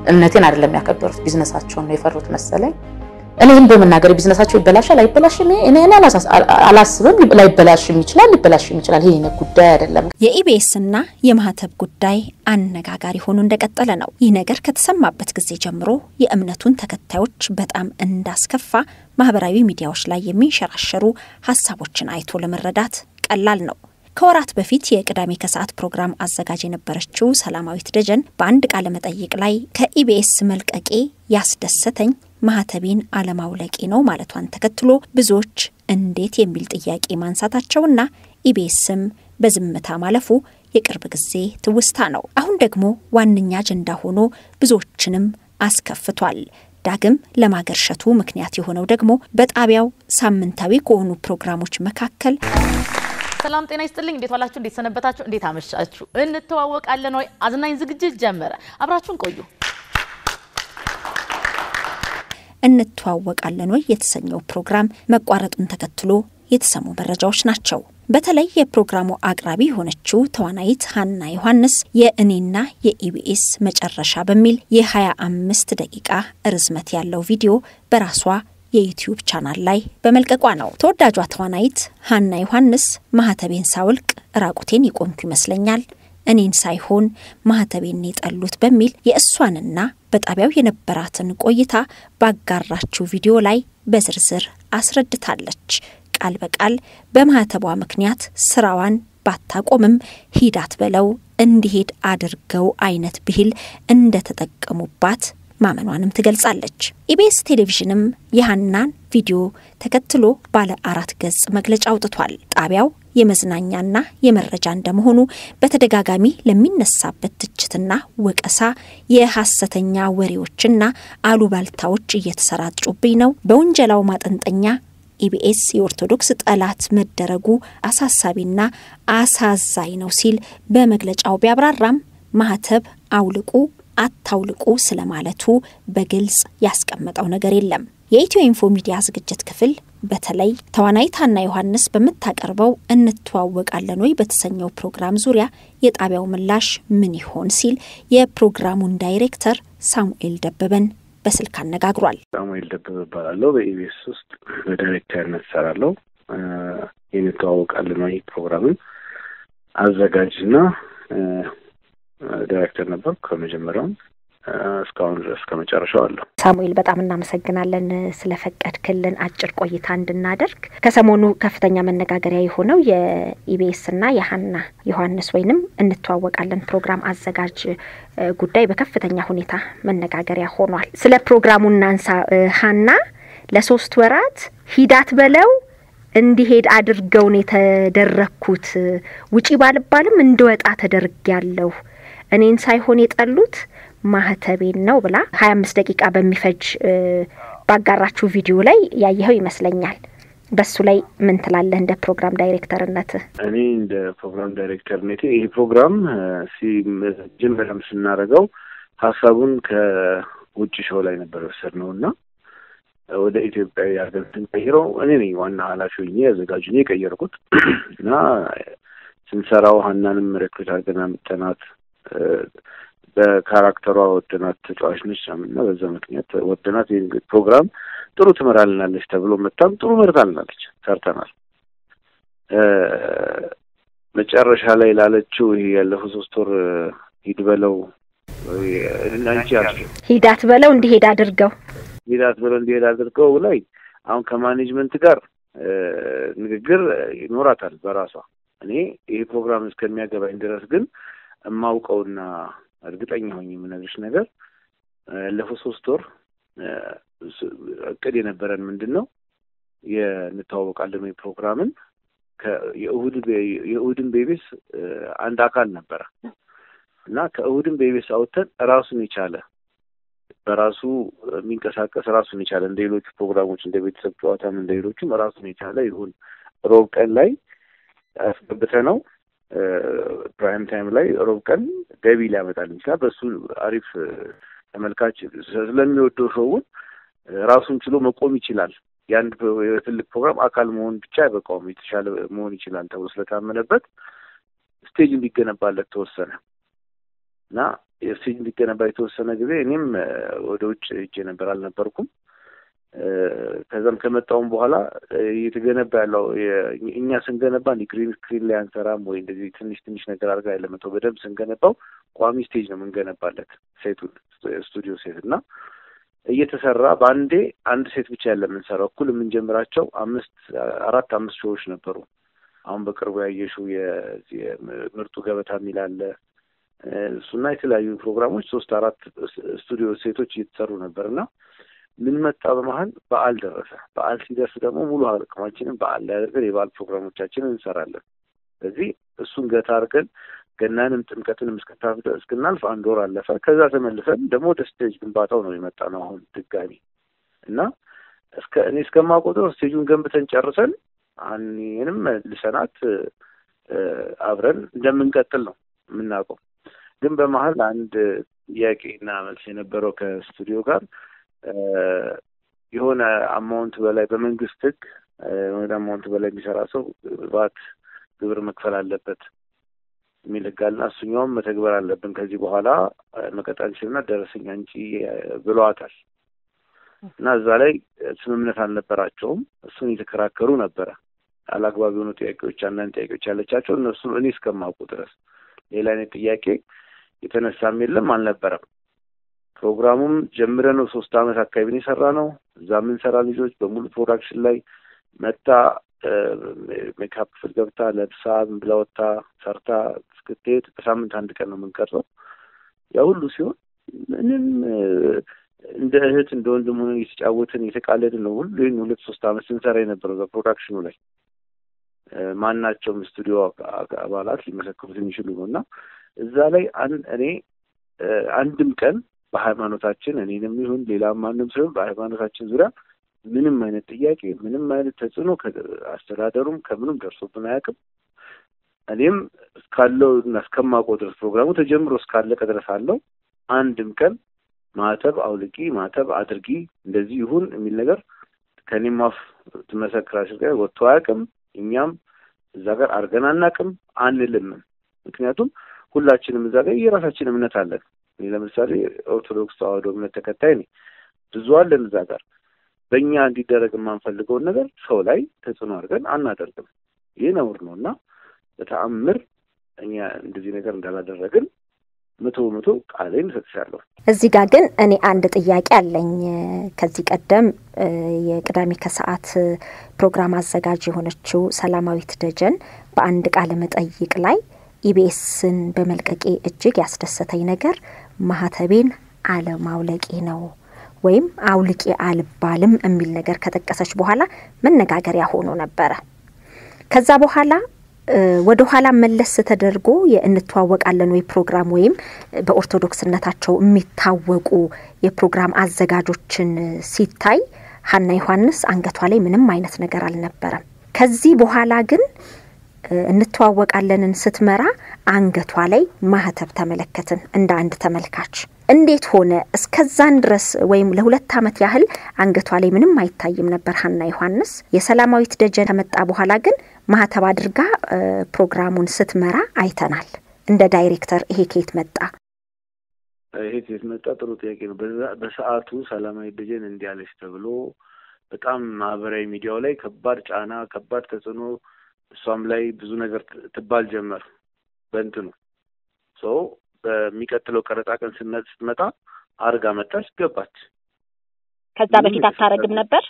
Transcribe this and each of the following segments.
እምነቴን አይደለም ያከበሩት፣ ቢዝነሳቸውን ነው የፈሩት መሰለኝ። እኔም በመናገር ቢዝነሳቸው ይበላሻል አይበላሽም፣ እኔ እኔ አላስብም። ላይበላሽም ይችላል፣ ሊበላሽም ይችላል። ይሄ ጉዳይ አይደለም። የኢቢኤስና የማህተብ ጉዳይ አነጋጋሪ ሆኖ እንደቀጠለ ነው። ይህ ነገር ከተሰማበት ጊዜ ጀምሮ የእምነቱን ተከታዮች በጣም እንዳስከፋ ማህበራዊ ሚዲያዎች ላይ የሚንሸራሸሩ ሀሳቦችን አይቶ ለመረዳት ቀላል ነው። ከወራት በፊት የቅዳሜ ከሰዓት ፕሮግራም አዘጋጅ የነበረችው ሰላማዊት ደጀን በአንድ ቃለ መጠይቅ ላይ ከኢቢኤስ መልቀቄ ያስደሰተኝ ማህተቤን አለማውለቄ ነው ማለቷን ተከትሎ ብዙዎች እንዴት የሚል ጥያቄ ማንሳታቸውና ኢቢኤስም በዝምታ ማለፉ የቅርብ ጊዜ ትውስታ ነው። አሁን ደግሞ ዋነኛ አጀንዳ ሆኖ ብዙዎችንም አስከፍቷል። ዳግም ለማገርሸቱ ምክንያት የሆነው ደግሞ በጣቢያው ሳምንታዊ ከሆኑ ፕሮግራሞች መካከል ሰላም ጤና ይስጥልኝ። እንዴት ዋላችሁ? እንዴት ሰነበታችሁ? እንዴት አመሻችሁ? እንተዋወቃለን ወይ አዝናኝ ዝግጅት ጀመረ። አብራችሁን ቆዩ። እንተዋወቃለን ወይ የተሰኘው ፕሮግራም መቋረጡን ተከትሎ የተሰሙ መረጃዎች ናቸው። በተለይ የፕሮግራሙ አቅራቢ የሆነችው ተዋናይት ሀና ዮሐንስ የእኔና የኢቢኤስ መጨረሻ በሚል የ25 ደቂቃ ርዝመት ያለው ቪዲዮ በራሷ የዩቲዩብ ቻናል ላይ በመልቀቋ ነው። ተወዳጇ ተዋናይት ሀና ዮሐንስ ማህተቤን ሳውልቅ ራቁቴን የቆምኩ ይመስለኛል እኔን ሳይሆን ማህተቤን የጠሉት በሚል የእሷንና በጣቢያው የነበራትን ቆይታ ባጋራችው ቪዲዮ ላይ በዝርዝር አስረድታለች። ቃል በቃል በማህተቧ ምክንያት ስራዋን ባታቆምም ሂዳት በለው እንዲሄድ አድርገው አይነት ብሂል እንደተጠቀሙባት ማመኗንም ትገልጻለች። ኢቢኤስ ቴሌቪዥንም የሀናን ቪዲዮ ተከትሎ ባለ አራት ገጽ መግለጫ አውጥቷል። ጣቢያው የመዝናኛና የመረጃ እንደመሆኑ በተደጋጋሚ ለሚነሳበት ትችትና ወቀሳ የሐሰተኛ ወሬዎችና አሉባልታዎች እየተሰራጩብኝ ነው። በውንጀላው ማጠንጠኛ ኢቢኤስ የኦርቶዶክስ ጠላት መደረጉ አሳሳቢና አሳዛኝ ነው ሲል በመግለጫው ቢያብራራም ማህተብ አውልቁ አታውልቁ ስለማለቱ በግልጽ ያስቀመጠው ነገር የለም። የኢትዮ ኢንፎ ሚዲያ ዝግጅት ክፍል በተለይ ተዋናይት ሀና ዮሐንስ በምታቀርበው እንተዋወቃለን ወይ በተሰኘው ፕሮግራም ዙሪያ የጣቢያው ምላሽ ምን ይሆን ሲል የፕሮግራሙን ዳይሬክተር ሳሙኤል ደበበን በስልክ አነጋግሯል። ሳሙኤል ደበበ እባላለሁ። በኢቢኤስ ውስጥ በዳይሬክተርነት እሰራለሁ። እንተዋወቃለን ወይ ፕሮግራምን አዘጋጅና ዳይሬክተር ነበር ከመጀመሪያውም እስካሁን ድረስ ከመጨረሻው አለሁ። ሳሙኤል በጣም እናመሰግናለን ስለፈቀድክልን አጭር ቆይታ እንድናደርግ። ከሰሞኑ ከፍተኛ መነጋገሪያ የሆነው የኢቢኤስና የሀና ዮሐንስ ወይንም እንተዋወቃለን ፕሮግራም አዘጋጅ ጉዳይ በከፍተኛ ሁኔታ መነጋገሪያ ሆኗል። ስለ ፕሮግራሙ እናንሳ። ሀና ለሶስት ወራት ሂዳት በለው እንዲሄድ አድርገውን የተደረግኩት ውጪ ባልባልም እንድወጣ ተደርጊያለሁ እኔን ሳይሆን የጠሉት ማህተቤን ነው ብላ ሀያ አምስት ደቂቃ በሚፈጅ ባጋራችሁ ቪዲዮ ላይ ያየኸው ይመስለኛል። በሱ ላይ ምን ትላለህ እንደ ፕሮግራም ዳይሬክተርነት? እኔ እንደ ፕሮግራም ዳይሬክተርነቴ ይህ ፕሮግራም ሲጀመረም ስናደርገው ሀሳቡን ከውጭ ሾው ላይ ነበር የወሰድነው እና ወደ ኢትዮጵያዊ ሀገር ስንቀይረው እኔ ነኝ ዋና ኃላፊ ሆኜ ያዘጋጁ የቀየርኩት እና ስንሰራው ሀናንም ሬክሩት አድርገን አምጥተናት በካራክተሯ ወደናት ተጫዋች ነች እና በዛ ምክንያት ወደናት ይህ ፕሮግራም ጥሩ ትመራልናለች ተብሎ መታም ጥሩ መርታልናለች፣ ሰርተናል። መጨረሻ ላይ ላለችው ይሄ ያለፈው ሶስት ወር ሂድ በለው አንቺ ያልሽው ሂዳት በለው እንዲሄድ አድርገው ሂዳት ብለው እንዲሄድ አድርገው ላይ አሁን ከማኔጅመንት ጋር ንግግር ይኖራታል በራሷ። እኔ ይሄ ፕሮግራም እስከሚያገባኝ ድረስ ግን የማውቀውና እርግጠኛ ሆኜ የምነግርሽ ነገር ያለፈው ሶስት ወር እቅድ የነበረን ምንድን ነው የንተዋወቃለን ወይ ፕሮግራምን የእሁድን ቤቤስ አንድ አካል ነበረ እና ከእሁድን ቤቤስ አውጥተን ራሱን የቻለ በራሱ የሚንቀሳቀስ ራሱን የቻለ እንደ ሌሎቹ ፕሮግራሞች እንደ ቤተሰብ ጨዋታም እንደ ሌሎቹም ራሱን የቻለ ይሁን ሮብ ቀን ላይ አስገብተ ነው ፕራይም ታይም ላይ ሮብ ቀን ገቢ ሊያመጣልን ይችላል። በሱ አሪፍ ተመልካች ስለሚወደው ሾውን ራሱን ችሎ መቆም ይችላል። የአንድ የትልቅ ፕሮግራም አካል መሆን ብቻ አይበቃውም፣ የተሻለ መሆን ይችላል ተብሎ ስለታመነበት ስቴጅ እንዲገነባለት ተወሰነ እና ስቴጅ እንዲገነባ የተወሰነ ጊዜ እኔም ወደ ውጭ ሄጄ ነበር፣ አልነበርኩም። ከዛም ከመጣውም በኋላ እየተገነባ ያለው እኛ ስንገነባ ግሪን ስክሪን ላይ አንሰራም ወይ እንደዚህ ትንሽ ትንሽ ነገር አድርጋ ያለመተው በደንብ ስንገነባው ቋሚ ስቴጅ ነው የምንገነባለት ሴቱን ስቱዲዮ ሴት እና እየተሰራ በአንዴ አንድ ሴት ብቻ ያለ የምንሰራው እኩል የምንጀምራቸው አምስት አራት አምስት ሾዎች ነበሩ። አሁን በቅርቡ ያየሽው የምርጡ ገበታ የሚል አለ እሱና የተለያዩ ፕሮግራሞች ሶስት አራት ስቱዲዮ ሴቶች እየተሰሩ ነበር እና ምን መጣ በመሀል በዓል ደረሰ። በዓል ሲደርስ ደግሞ ሙሉ አቅማችንን በዓል ላይ አድርገን የበዓል ፕሮግራሞቻችንን እንሰራለን። ስለዚህ እሱን ገታ አድርገን ገናንም ጥምቀትንም እስክናልፍ አንድ ወር አለፈ። ከዛ ተመልሰን ደግሞ ወደ ስቴጅ ግንባታው ነው የመጣ ነው አሁን ድጋሚ እና እስከ እኔ እስከማውቀው ድረስ ስቴጁን ገንብተን ጨርሰን እኔንም ልሰናት አብረን እንደምንቀጥል ነው የምናውቀው። ግን በመሀል አንድ ጥያቄና መልስ የነበረው ከስቱዲዮ ጋር የሆነ አማውንት በላይ በመንግስት ሕግ የሆነ አማውንት በላይ የሚሰራ ሰው ባት ግብር መክፈል አለበት የሚል ሕግ አለና እሱኛውም መተግበር አለብን ከዚህ በኋላ መቀጠል ችልና ደረሰኛ እንጂ ብለዋታል። እና እዛ ላይ ስምምነት አልነበራቸውም። እሱን የተከራከሩ ነበረ። አላግባብ የሆኑ ጥያቄዎች፣ አንዳንድ ጥያቄዎች ያለቻቸው እነሱ እኔ እስከማውቁ ድረስ ሌላ አይነት ጥያቄ የተነሳም የለም አልነበረም። ፕሮግራሙም ጀምረ ነው ሶስት አመት አካባቢ የሰራ ነው። እዛ የምንሰራ ልጆች በሙሉ ፕሮዳክሽን ላይ መታ ሜካፕ ክፍል ገብታ ለብሳ ብላ ወጥታ ሰርታ እስክትሄድ በሳምንት አንድ ቀን ነው የምንቀርጸው። ያ ሁሉ ሲሆን ምንም እንደ እህት እንደ ወንድም ሆነን እየተጫወትን እየተቃለድን ነው ሁሉ ይህን ሁለት ሶስት አመት ስንሰራ የነበረው በፕሮዳክሽኑ ላይ ማናቸውም ስቱዲዮ አባላት ሊመሰክሩት የሚችሉ ነው እና እዛ ላይ እኔ አንድም ቀን በሃይማኖታችን እኔንም ይሁን ሌላ ማንም ሲሆን በሃይማኖታችን ዙሪያ ምንም አይነት ጥያቄ ምንም አይነት ተጽዕኖ አስተዳደሩም ከምንም ደርሶብን አያውቅም። እኔም እስካለው እና እስከማውቀው ድረስ ፕሮግራሙ ተጀምሮ እስካለቀ ድረስ አለው አንድም ቀን ማተብ አውልቂ ማተብ አድርጊ እንደዚህ ይሁን የሚል ነገር ከኔም አፍ ትመሰክራለች ጋር ወጥቶ አያውቅም። እኛም እዛ ጋር አድርገን አናውቅም አንልምም። ምክንያቱም ሁላችንም እዛ ጋር የራሳችን እምነት አለን። እኔ ለምሳሌ ኦርቶዶክስ ተዋህዶ እምነት ተከታይ ነኝ። ብዙ አለን እዛ ጋር በእኛ እንዲደረግ የማንፈልገውን ነገር ሰው ላይ ተጽዕኖ አድርገን አናደርግም። ይህ ነውር ነው እና በተአምር እኛ እንደዚህ ነገር እንዳላደረግን መቶ መቶ ቃሌን እሰጥሻለሁ። እዚህ ጋር ግን እኔ አንድ ጥያቄ አለኝ። ከዚህ ቀደም የቅዳሜ ከሰዓት ፕሮግራም አዘጋጅ የሆነችው ሰላማዊት ደጀን በአንድ ቃለ መጠይቅ ላይ ኢቢኤስን በመልቀቄ እጅግ ያስደሰተኝ ነገር ማህተቤን አለማውለቄ ነው ወይም አውልቄ አልባልም የሚል ነገር ከጠቀሰች በኋላ መነጋገሪያ ሆኖ ነበረ። ከዛ በኋላ ወደ ኋላ መለስ ተደርጎ የእንተዋወቃለን ወይ ፕሮግራም ወይም በኦርቶዶክስነታቸው የሚታወቁ የፕሮግራም አዘጋጆችን ሲታይ ሀና ዮሐንስ አንገቷ ላይ ምንም አይነት ነገር አልነበረም። ከዚህ በኋላ ግን እንተዋወቃለንን ስትመራ አንገቷ ላይ ማህተብ ተመለከትን እንደ አንድ ተመልካች። እንዴት ሆነ? እስከዛን ድረስ ወይም ለሁለት ዓመት ያህል አንገቷ ላይ ምንም አይታይም ነበር ሀና ዮሐንስ። የሰላማዊት ደጀን ከመጣ በኋላ ግን ማህተብ አድርጋ ፕሮግራሙን ስትመራ አይተናል። እንደ ዳይሬክተር ይሄ ከየት መጣ? ይሄ ከየት መጣ? ጥሩ ጥያቄ ነው። በሰዓቱ ሰላማዊት ደጀን እንዲህ አለች ተብሎ በጣም ማህበራዊ ሚዲያው ላይ ከባድ ጫና፣ ከባድ ተጽዕኖ እሷም ላይ ብዙ ነገር ትባል ጀመር። በእንትኑ ሰው በሚቀጥለው ቀረጻ ቀን ስትመጣ አርጋ መጣች፣ ገባች። ከዛ በፊት አታረግም ነበር።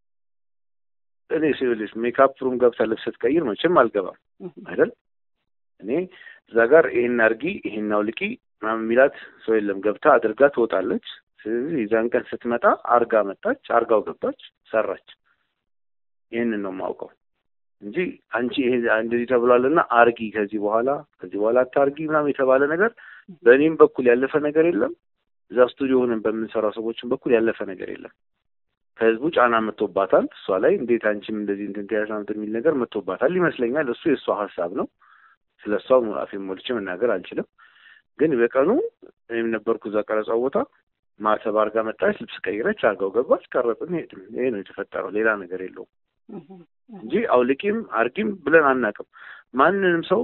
እኔ ሲልሽ ሜካፕ ሩም ገብታ ልብስ ስትቀይር መቼም አልገባም አይደል? እኔ እዛ ጋር ይሄን አርጊ ይሄን አውልቂ ምናምን የሚላት ሰው የለም። ገብታ አድርጋ ትወጣለች። ስለዚህ የዛን ቀን ስትመጣ አርጋ መጣች፣ አርጋው ገባች፣ ሰራች። ይህንን ነው የማውቀው እንጂ አንቺ ይሄ እንደዚህ ተብሏልና አርጊ ከዚህ በኋላ ከዚህ በኋላ አታርጊ ምናምን የተባለ ነገር በእኔም በኩል ያለፈ ነገር የለም። እዛ ስቱዲዮ ሆነን በምንሰራው ሰዎችን በኩል ያለፈ ነገር የለም። ከህዝቡ ጫና መጥቶባታል። እሷ ላይ እንዴት አንቺም እንደዚህ እንትን ትያሳምት የሚል ነገር መጥቶባታል ይመስለኛል። እሱ የእሷ ሀሳብ ነው። ስለ እሷ አፌን ሞልቼ መናገር አልችልም። ግን በቀኑ እኔም ነበርኩ እዛ ቀረጻው ቦታ። ማተብ አርጋ መጣች፣ ልብስ ቀይረች፣ አርጋው ገባች፣ ቀረጽን፣ ሄድን። ይሄ ነው የተፈጠረው። ሌላ ነገር የለውም እንጂ አውልቂም አርጊም ብለን አናውቅም። ማንንም ሰው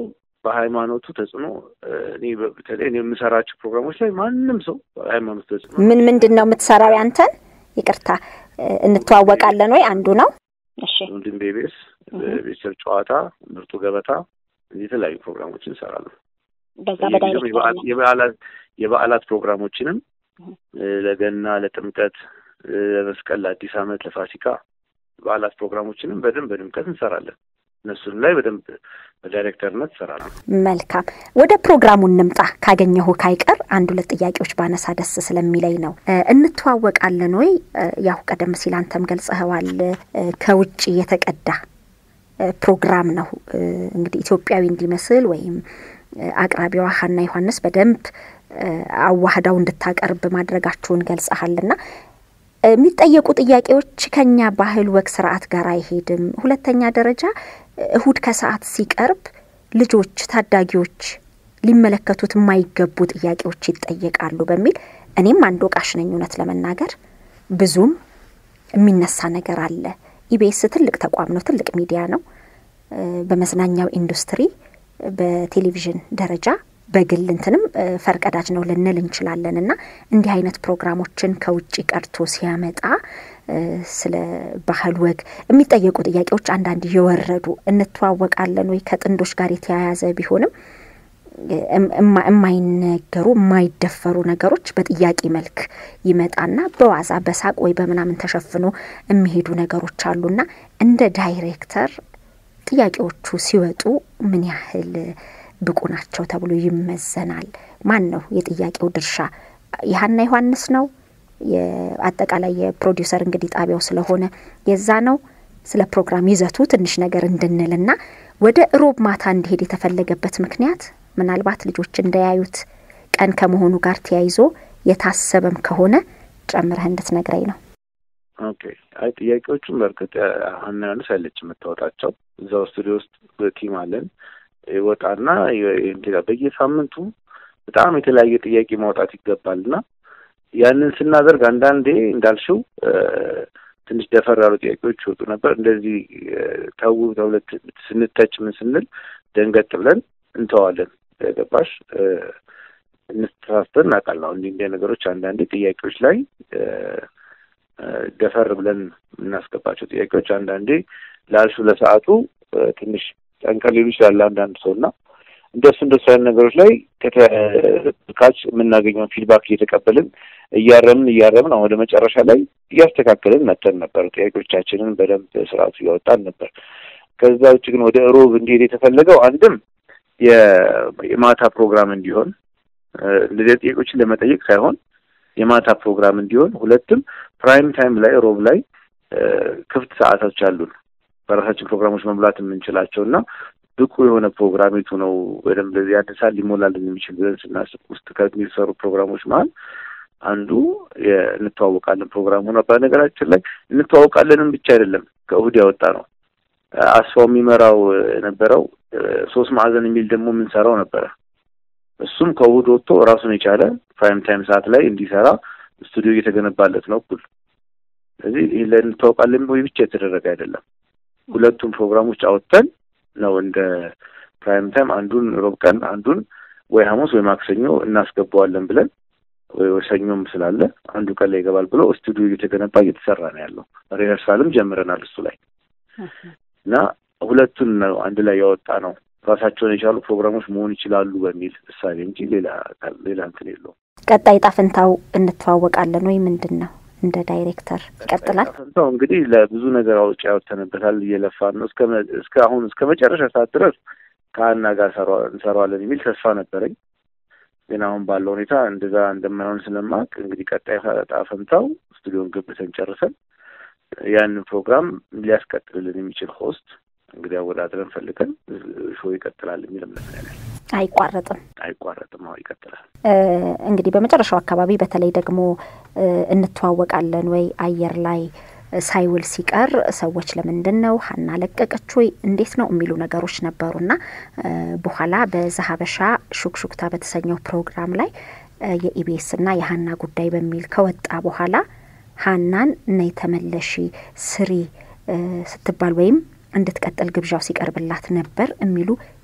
በሃይማኖቱ ተጽዕኖ እኔ በተለይ እኔ የምሰራቸው ፕሮግራሞች ላይ ማንም ሰው ሃይማኖቱ ተጽዕኖ ምን ምንድን ነው የምትሰራው? ያንተን ይቅርታ እንተዋወቃለን ወይ አንዱ ነው። እሺ ወንድም ቤቤስ ቤተሰብ ጨዋታ፣ ምርጡ ገበታ የተለያዩ ፕሮግራሞችን እንሰራለን። በዛ የበዓላት የበዓላት ፕሮግራሞችንም ለገና፣ ለጥምቀት፣ ለመስቀል፣ ለአዲስ ዓመት፣ ለፋሲካ በዓላት ፕሮግራሞችንም በደንብ በድምቀት እንሰራለን። እነሱን ላይ በደንብ በዳይሬክተርነት እሰራለሁ። መልካም ወደ ፕሮግራሙ እንምጣ። ካገኘሁ ካይቀር አንድ ሁለት ጥያቄዎች ባነሳ ደስ ስለሚለኝ ነው። እንተዋወቃለን ወይ? ያው ቀደም ሲል አንተም ገልጸኸዋል። ከውጭ የተቀዳ ፕሮግራም ነው እንግዲህ ኢትዮጵያዊ እንዲመስል ወይም አቅራቢዋ ሀና ዮሐንስ በደንብ አዋህዳው እንድታቀርብ ማድረጋችሁን ገልጸሃልና የሚጠየቁ ጥያቄዎች ከኛ ባህል፣ ወግ፣ ስርዓት ጋር አይሄድም። ሁለተኛ ደረጃ እሁድ ከሰዓት ሲቀርብ ልጆች፣ ታዳጊዎች ሊመለከቱት የማይገቡ ጥያቄዎች ይጠየቃሉ በሚል እኔም አንድ ወቃሽ ነኝ። እውነት ለመናገር ብዙም የሚነሳ ነገር አለ። ኢቢኤስ ትልቅ ተቋም ነው፣ ትልቅ ሚዲያ ነው። በመዝናኛው ኢንዱስትሪ በቴሌቪዥን ደረጃ በግል እንትንም ፈርቀዳጅ ነው ልንል እንችላለን። እና እንዲህ አይነት ፕሮግራሞችን ከውጭ ቀርቶ ሲያመጣ ስለ ባህል ወግ የሚጠየቁ ጥያቄዎች አንዳንድ የወረዱ እንተዋወቃለን ወይ ከጥንዶች ጋር የተያያዘ ቢሆንም የማይነገሩ የማይደፈሩ ነገሮች በጥያቄ መልክ ይመጣና በዋዛ በሳቅ ወይ በምናምን ተሸፍኖ የሚሄዱ ነገሮች አሉና እንደ ዳይሬክተር ጥያቄዎቹ ሲወጡ ምን ያህል ብቁ ናቸው ተብሎ ይመዘናል? ማን ነው የጥያቄው ድርሻ? የሀና ዮሐንስ ነው? አጠቃላይ የፕሮዲውሰር እንግዲህ ጣቢያው ስለሆነ የዛ ነው? ስለ ፕሮግራም ይዘቱ ትንሽ ነገር እንድንልና ወደ እሮብ ማታ እንዲሄድ የተፈለገበት ምክንያት ምናልባት ልጆች እንዳያዩት ቀን ከመሆኑ ጋር ተያይዞ የታሰበም ከሆነ ጨምረህ እንድትነግረኝ ነው። ኦኬ። አይ ጥያቄዎቹን በእርግጥ ሀና ዮሐንስ ያለች የምታወጣቸው እዛው ስቱዲዮ ውስጥ ቲም አለን ይወጣና በየሳምንቱ በጣም የተለያየ ጥያቄ ማውጣት ይገባል እና ያንን ስናደርግ አንዳንዴ እንዳልሽው ትንሽ ደፈር ያሉ ጥያቄዎች ይወጡ ነበር። እንደዚህ ተው ተብለት ስንተች ምን ስንል ደንገጥ ብለን እንተዋለን። ገባሽ? እንስተሳስተን እናውቃለን። እንዲህ እንዲህ ነገሮች አንዳንዴ ጥያቄዎች ላይ ደፈር ብለን የምናስገባቸው ጥያቄዎች አንዳንዴ ላልሹ ለሰዓቱ ትንሽ ጠንቀር ሊሉ ይችላል አንዳንድ ሰው እና እንደሱ እንደሱ አይነት ነገሮች ላይ ከተመልካች የምናገኘውን ፊድባክ እየተቀበልን እያረምን እያረምን አሁን ወደ መጨረሻ ላይ እያስተካከልን መተን ነበር። ጥያቄዎቻችንን በደንብ ስርዓቱ እያወጣን ነበር። ከዛ ውጭ ግን ወደ ሮብ እንዲሄድ የተፈለገው አንድም የማታ ፕሮግራም እንዲሆን እንደዚህ ጥያቄዎችን ለመጠየቅ ሳይሆን የማታ ፕሮግራም እንዲሆን፣ ሁለትም ፕራይም ታይም ላይ ሮብ ላይ ክፍት ሰዓቶች አሉን በራሳችን ፕሮግራሞች መሙላት የምንችላቸው እና ብቁ የሆነ ፕሮግራም የቱ ነው በደንብ ለዚህ አንድ ሰዓት ሊሞላልን የሚችል ብለን ስናስብ ውስጥ ከሚሰሩ ፕሮግራሞች መሀል አንዱ እንተዋወቃለን ፕሮግራሙ ነው። በነገራችን ላይ እንተዋወቃለንም ብቻ አይደለም ከእሁድ ያወጣ ነው። አስፋው የሚመራው የነበረው ሶስት ማዕዘን የሚል ደግሞ የምንሰራው ነበረ። እሱም ከእሁድ ወጥቶ ራሱን የቻለ ፕራይም ታይም ሰዓት ላይ እንዲሰራ ስቱዲዮ እየተገነባለት ነው እኩል። ስለዚህ ይህ ለእንተዋወቃለን ወይ ብቻ የተደረገ አይደለም። ሁለቱም ፕሮግራሞች አወጥተን ነው እንደ ፕራይም ታይም አንዱን ሮብ ቀን አንዱን ወይ ሐሙስ ወይ ማክሰኞ እናስገባዋለን ብለን ወይ ሰኞም ስላለ አንዱ ቀን ላይ ይገባል ብሎ ስቱዲዮ እየተገነባ እየተሰራ ነው ያለው። ሪኸርሳልም ጀምረናል እሱ ላይ እና ሁለቱን ነው አንድ ላይ ያወጣ ነው። ራሳቸውን የቻሉ ፕሮግራሞች መሆን ይችላሉ በሚል እሳቤ እንጂ ሌላ ሌላ እንትን የለውም። ቀጣይ ጣፍንታው እንተዋወቃለን ወይ ምንድን ነው? እንደ ዳይሬክተር ይቀጥላል። ጣፍንታው እንግዲህ ለብዙ ነገር አውጭ ያወተንበታል፣ እየለፋን ነው። እስከ አሁን እስከ መጨረሻ ሰዓት ድረስ ከሀና ጋር እንሰራዋለን የሚል ተስፋ ነበረኝ። ግን አሁን ባለው ሁኔታ እንደዛ እንደማይሆን ስለማቅ እንግዲህ ቀጣይ ጣፈንታው ስቱዲዮን ገብተን ጨርሰን ያንን ፕሮግራም ሊያስቀጥልልን የሚችል ሆስት እንግዲህ አወዳድረን ፈልገን ሾው ይቀጥላል የሚል እምነት ነው ያለን። አይቋረጥም አይቋረጥም። አዎ ይቀጥላል። እንግዲህ በመጨረሻው አካባቢ በተለይ ደግሞ እንተዋወቃለን ወይ አየር ላይ ሳይውል ሲቀር ሰዎች ለምንድን ነው ሀና ለቀቀች ወይ እንዴት ነው የሚሉ ነገሮች ነበሩና በኋላ በዛሀበሻ ሹክሹክታ በተሰኘው ፕሮግራም ላይ የኢቢኤስና የሀና ጉዳይ በሚል ከወጣ በኋላ ሀናን ነይ ተመለሺ ስሪ ስትባል ወይም እንድትቀጥል ግብዣው ሲቀርብላት ነበር የሚሉ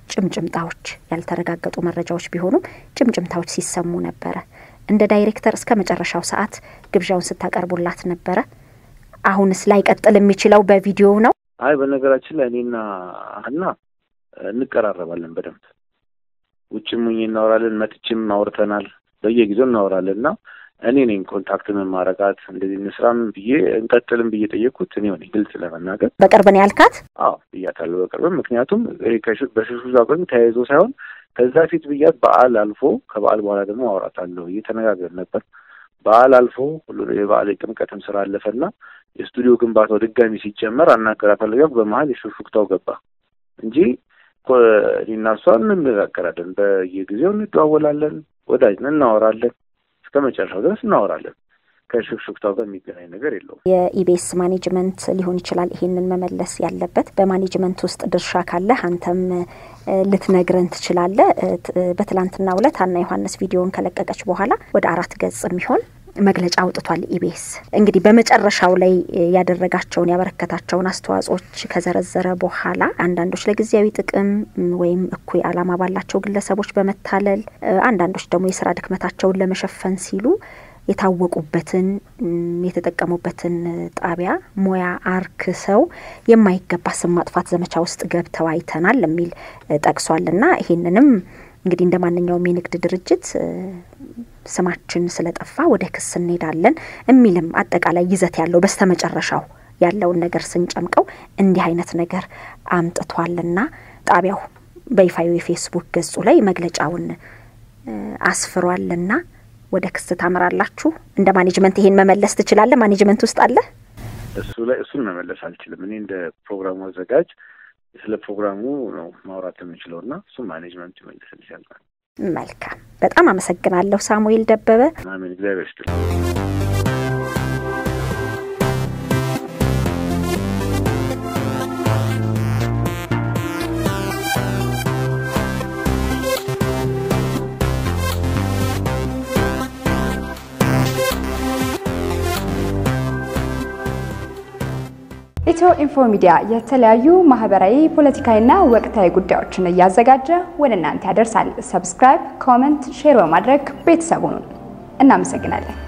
ጭምጭምታዎች ያልተረጋገጡ መረጃዎች ቢሆኑም ጭምጭምታዎች ሲሰሙ ነበረ። እንደ ዳይሬክተር እስከ መጨረሻው ሰዓት ግብዣውን ስታቀርቡላት ነበረ። አሁንስ ላይቀጥል የሚችለው በቪዲዮ ነው? አይ በነገራችን ላይ እኔና ሀና እንቀራረባለን በደንብ ውጭም ሁኜ እናወራለን፣ መጥቼም አውርተናል፣ በየጊዜው እናወራለን እና እኔ ነኝ ኮንታክት ምን ማረጋት እንደዚህ እንስራም ብዬ እንቀጥልም ብዬ ጠየቅኩት እኔ ሆኔ ግልጽ ለመናገር በቅርብ ነው ያልካት? አዎ ብያታለሁ በቅርብም ምክንያቱም በሽሹ ጋር ተያይዞ ሳይሆን ከዛ ፊት ብያት በዓል አልፎ ከበዓል በኋላ ደግሞ አውራታለሁ እየተነጋገር ነበር። በዓል አልፎ ሁሉ የበዓል የጥምቀትም ስራ አለፈና የስቱዲዮ ግንባታው ድጋሚ ሲጀመር አናገራታለሁ ያልኩ በመሀል የሹክሹክታው ገባ እንጂ እኔና እሷ እንነጋገራለን፣ በየጊዜው እንደዋወላለን፣ ወዳጅ ነን፣ እናወራለን፣ እስከ መጨረሻው ድረስ እናወራለን። ከሹክሹክታው ጋር የሚገናኝ ነገር የለውም። የኢቢኤስ ማኔጅመንት ሊሆን ይችላል ይሄንን መመለስ ያለበት። በማኔጅመንት ውስጥ ድርሻ ካለህ አንተም ልትነግረን ትችላለህ። በትላንትናው ዕለት ሀና ዮሐንስ ቪዲዮን ከለቀቀች በኋላ ወደ አራት ገጽ የሚሆን መግለጫ አውጥቷል። ኢቢኤስ እንግዲህ በመጨረሻው ላይ ያደረጋቸውን ያበረከታቸውን አስተዋጽኦች ከዘረዘረ በኋላ አንዳንዶች ለጊዜያዊ ጥቅም ወይም እኩይ ዓላማ ባላቸው ግለሰቦች በመታለል አንዳንዶች ደግሞ የስራ ድክመታቸውን ለመሸፈን ሲሉ የታወቁበትን የተጠቀሙበትን ጣቢያ ሙያ አርክሰው የማይገባ ስም ማጥፋት ዘመቻ ውስጥ ገብተው አይተናል የሚል ጠቅሷል። እና ይሄንንም እንግዲህ እንደ ማንኛውም የንግድ ድርጅት ስማችን ስለጠፋ ወደ ክስ እንሄዳለን የሚልም አጠቃላይ ይዘት ያለው በስተመጨረሻው ያለውን ነገር ስንጨምቀው እንዲህ አይነት ነገር አምጥቷልና ጣቢያው በይፋዊ የፌስቡክ ገጹ ላይ መግለጫውን አስፍሯልና ወደ ክስ ታምራላችሁ። እንደ ማኔጅመንት ይሄን መመለስ ትችላለህ? ማኔጅመንት ውስጥ አለ እሱ ላይ እሱን መመለስ አልችልም። እኔ እንደ ፕሮግራሙ አዘጋጅ ስለ ፕሮግራሙ ነው ማውራት የምንችለው እና እሱም ማኔጅመንት ይመልስል ይችላል። መልካም፣ በጣም አመሰግናለሁ ሳሙኤል ደበበ። አሜን። እግዚአብሔር ይስጥልኝ። ኢትዮ ኢንፎ ሚዲያ የተለያዩ ማህበራዊ፣ ፖለቲካዊና ወቅታዊ ጉዳዮችን እያዘጋጀ ወደ እናንተ ያደርሳል። ሰብስክራይብ፣ ኮመንት፣ ሼር በማድረግ ቤተሰቡን እናመሰግናለን።